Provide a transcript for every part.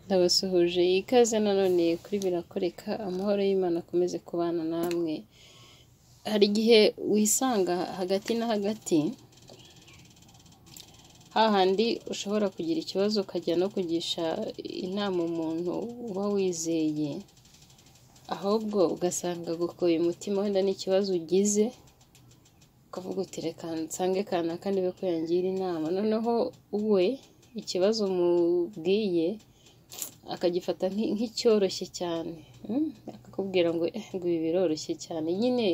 Ndabasuhuje ikaze nanone kuri birakoreka amahoro y'Imana akomeze kubana namwe, hari igihe wisanga hagati na hagati hahandi ushobora kugira ikibazo ukajya no kugisha inama umuntu uba wizeye ahubwo ugasanga agukoye umutima wenda n'ikibazo ugize ukavuga uti reka nsange kanaka ndebe ko yangira inama noneho we ikibazo umubwiye akagifata nk'icyoroshye cyane akakubwira ngo eh ngo ibi biroroshye cyane nyine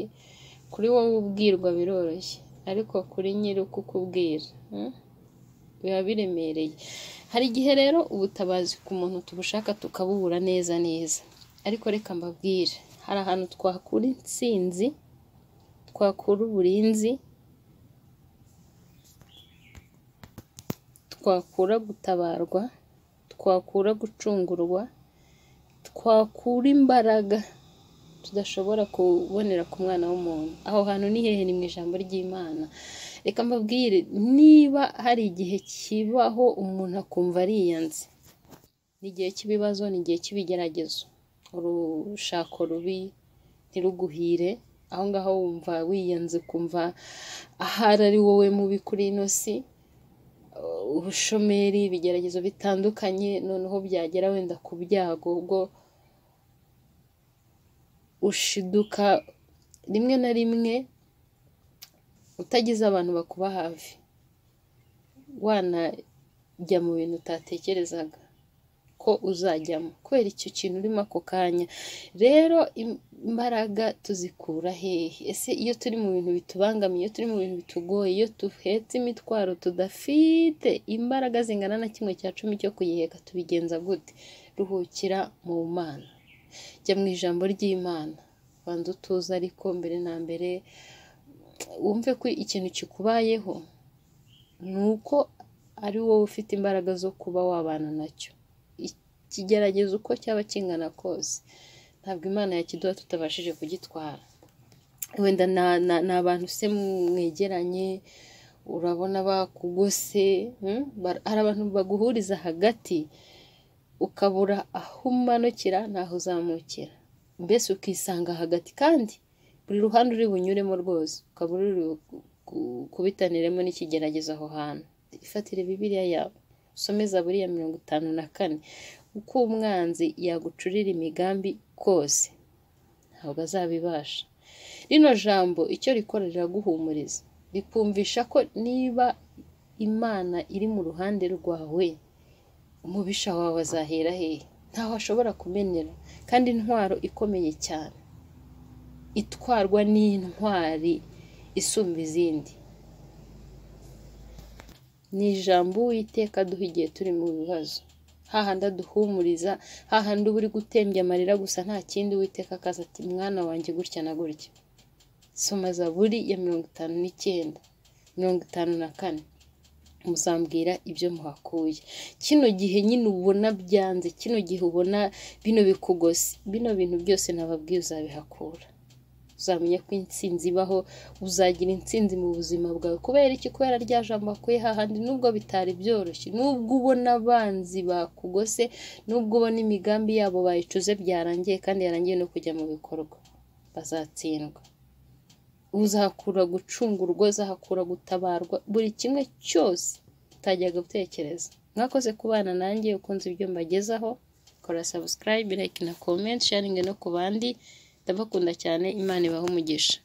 kuri wowe ubwirwa biroroshye ariko kuri nyiri ukukubwira biba biremereye hari igihe rero ubutabazi ku muntu tubushaka tukabubura neza neza ariko reka mbabwire hari ahantu twakura intsinzi twakura uburinzi twakura gutabarwa twakura gucungurwa twakura imbaraga tudashobora kubonera ku mwana w'umuntu aho hantu ni hehe ni mu ijambo ry'imana reka mbabwire niba hari igihe kibaho umuntu akumva ariyanze ni igihe cy'ibibazo ni igihe cy'ibigeragezo urushako rubi ntiruguhire aho ngaho wumva wiyanze kumva ahari ari wowe mubi kuri ino si ubushomeri ibigeragezo bitandukanye noneho byagera wenda ku byago ubwo ushiduka rimwe na rimwe utagize abantu bakuba hafi wanajya mu bintu utatekerezaga ko uzajyamo kubera icyo kintu urimo ako kanya rero imbaraga tuzikura hehe ese iyo turi mu bintu bitubangamiye iyo turi mu bintu bitugoye iyo duhetse imitwaro tudafite imbaraga zingana na kimwe cya cumi cyo kuyiheka tubigenza gute ruhukira mu mana jya mu ijambo ry'imana banza utuze ariko mbere na mbere wumve ko ikintu kikubayeho ni uko ari wowe ufite imbaraga zo kuba wabana nacyo kigerageza uko cyaba kingana kose ntabwo imana yakiduha tutabashije kugitwara wenda ni abantu se mwegeranye urabona bakugose hari abantu baguhuriza hagati ukabura aho umanukira n'aho uzamukira mbese ukisanga hagati kandi buri ruhande uri bunyuremo rwose ukaba uri kubitaniremo n'ikigeragezo aho hantu ifatire bibiriya yawe usomeza buriya mirongo itanu na kane uko umwanzi yagucurira imigambi kose ntabwo azabibasha rino jambo icyo rikora riraguhumuriza rikumvisha ko niba imana iri mu ruhande rwawe umubisha wawe azahera hehe ntaho ashobora kumenera kandi intwaro ikomeye cyane itwarwa n'intwari isumba izindi ni ijambo uwiteka aduha igihe turi mu bibazo hahandi aduhumuriza hahandi uba uri gutembya amarira gusa nta kindi witeka akaza ati mwana wanjye gutya na gutya soma zaburi ya mirongo itanu n'icyenda mirongo itanu na kane muzambwira ibyo muhakuye kino gihe nyine ubona byanze kino gihe ubona bino bikugose bino bintu byose nababwiye uzabihakura uzamenya ko intsinzi ibaho uzagira intsinzi mu buzima bwawe kubera iki kubera rya jambo akuye hahandi nubwo bitari byoroshye nubwo ubona abanzi bakugose nubwo ubona imigambi yabo bayicuze byarangiye kandi yarangiye no kujya mu bikorwa bazatsindwa uzahakura gucungurwa uzahakura gutabarwa buri kimwe cyose utajya gutekereza mwakoze kubana nanjye ukunze ibyo mbagezaho kora sabusikarayibe like na komenti sharingi no ku bandi ndabakunda cyane imana ibaha umugisha